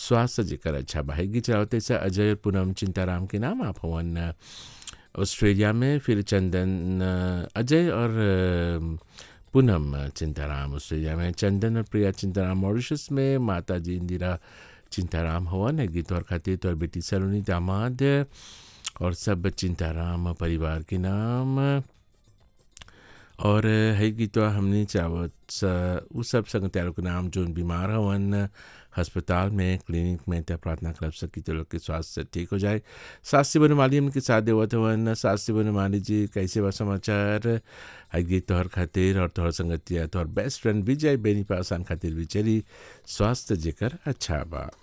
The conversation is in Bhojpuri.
स्वास्थ्य जेकर अच्छा बा हैगी चलावते से अजय और पूनम चिंताराम के नाम आप हवन ऑस्ट्रेलिया में फिर चंदन अजय और पूनम चिंताराम ऑस्ट्रेलिया में चंदन और प्रिया चिंताराम मॉरिशस में माता जी इंदिरा चिंताराम हवन है गीत और खातिर तो बेटी सलोनी दामाद और सब चिंताराम परिवार के नाम और है गीतवा हमने चावत उ सब संगत्यारों के नाम जो बीमार हवन अस्पताल में क्लिनिक में त्या प्रार्थना कर सकी तो लोग के स्वास्थ्य ठीक हो जाए शास्त्री बनमाली उनके साथ देवत हवन शास्त्री बनमाली जी कैसे बा समाचार है गीत तोहर खातिर और तोहर संगतिया तोहर बेस्ट फ्रेंड विजय बेनी पासान खातिर भी चली स्वास्थ्य जेकर अच्छा बा